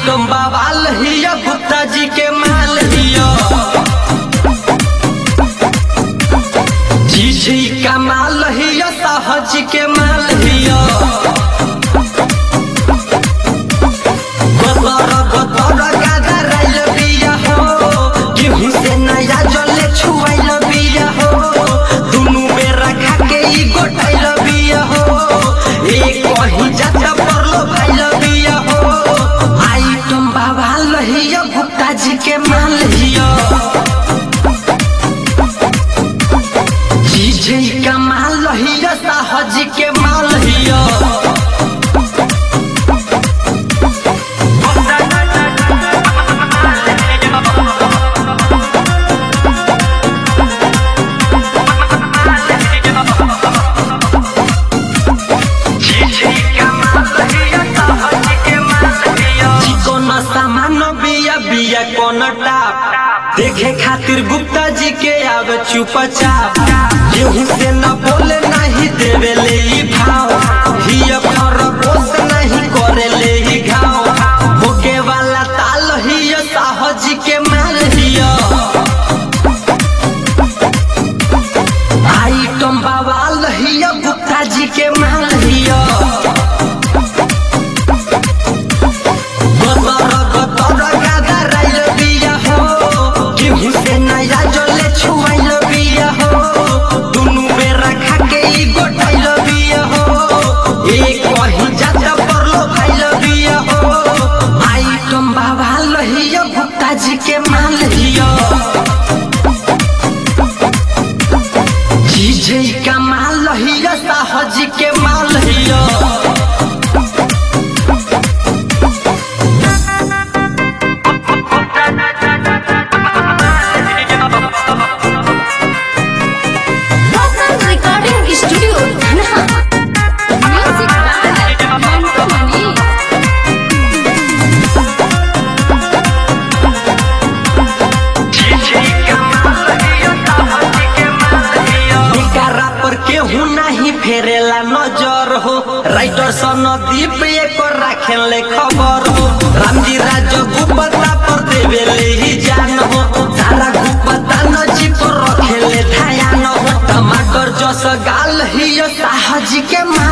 Item बवाल हिया गुप्ता जी के माल हिया जी जी का माल हिया साहज के माल हिया गदर गदर गादा राइल बिया हो गेहूं से नया जले छुआइल बिया हो दुनु में रखा के ई गोटाइल बिया हो एक कहीं जाता परलो भाइल बिया हो आइटम बाबा लहिया गुप्ता जी के माल हिया जी का माल लहिया साहज के माल हिया चिकन सामान बिया बिया कोन टाप देखे खातिर गुप्ता जी के आवे चुपचाप गेहूं से न बोले नहीं देवे ले ई भाव हिया खरगोश नहीं करे ले ई घाव भोगे वाला ताल हिया साहज के माल हिया आइटम बवाल हिया गुप्ता जी के माल हिया गदर गदर गादा राइल बिया हो गेहूं से नया जले छुआइल बिया हो दुनु में रखा के ई गोटाइल बिया हो एक कहीं जाता परलो भाइल बिया हो आइटम बाबा लहिया गुप्ता जी के माल हिया जी जी का माल लहिया साहज के माल हिया Local Recording Studio, Dhanha. Music by Mantu Mani. निकारा पर केहू नहीं फेरेला नजर हो राइटर सनदीप एक राखेले खबर हो रामजी राज गुप्ता पर देवेले ही जान हो सारा गुप्ता नजी पर रखेले ध्यान हो टमाटर जस गाल ही साहज के मा